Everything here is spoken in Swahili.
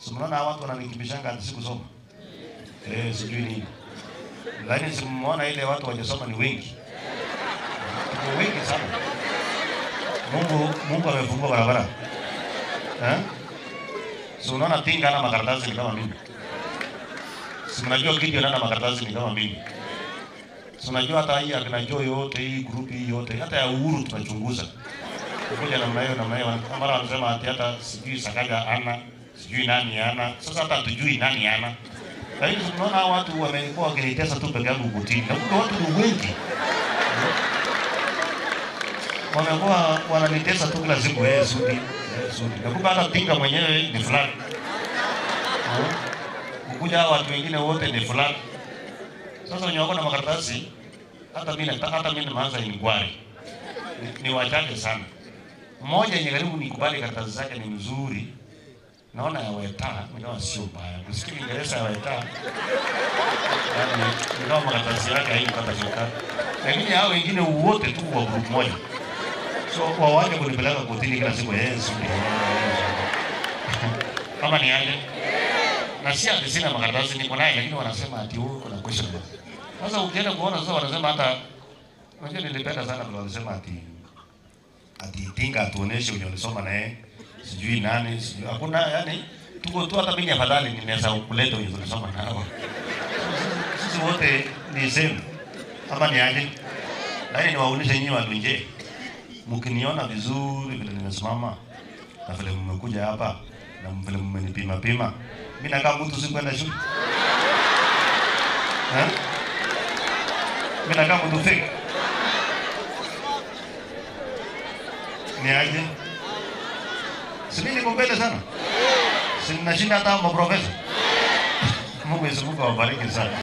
Si mnaona hawa watu wananikimbishanga ati sikusoma. Eh, sijui nini. Lakini simuona ile watu wajasoma ni wengi. Tuko wengi sana. Mungu Mungu amefungua barabara. Eh? Si unaona Tinga ana makaratasi ni kama mimi. Si mnajua Gideon ana makaratasi ni kama mimi. Si unajua hata hii akina Joy yote hii group hii yote hata ya Uhuru tunachunguza. Kuja namna hiyo namna hiyo mara wanasema ati hata sijui Sakaja ana sijui nani ana. Sasa hata hatujui nani ana. Lakini tunaona hao watu wamekuwa wakinitesa tu peke yangu kutini. Na kumbe watu ni wengi. Wamekuwa wananitesa tu kila siku eh Sudi. Eh Sudi. Na kumbe hata Tinga mwenyewe ni fulani. Eh? Kukuja hao watu wengine wote ni fulani. Sasa wenye wako na makaratasi hata mimi nataka hata mimi nimeanza inquiry. Ni, ni wachache sana. Mmoja yenye karibu nikubali karatasi zake ni mzuri. Naona ya Weta, nikawa sio mbaya. Kusikia Kiingereza ya Weta. Yaani nikawa makaratasi yake haikupata shida. Lakini hao wengine wote tu wa group moja. So wawaje kunipeleka kotini kila siku eh sudi. Kama ni aje? Na si ati sina makaratasi niko naye lakini wanasema ati wewe kuna question mark. Sasa ukienda kuona sasa wanasema hata unajua nilipenda sana vile walisema ati ati Tinga atuoneshe wenye walisoma naye sijui nani sijui hakuna yani tuko tu hata mimi afadhali ninaweza kuleta wenye tulisoma nao. Sisi wote ni same. Ama ni aje? Lakini niwaonyeshe nyinyi watu nje. Mkiniona vizuri vile nimesimama na vile mmekuja hapa na vile mmenipima pima. Mimi nakaa mtu si kwenda shule. Eh? Mimi nakaa mtu fake. Ni aje? Si mimi niko mbele sana. Si nashinda hata maprofesa. Mungu Yesu Mungu awabariki sana.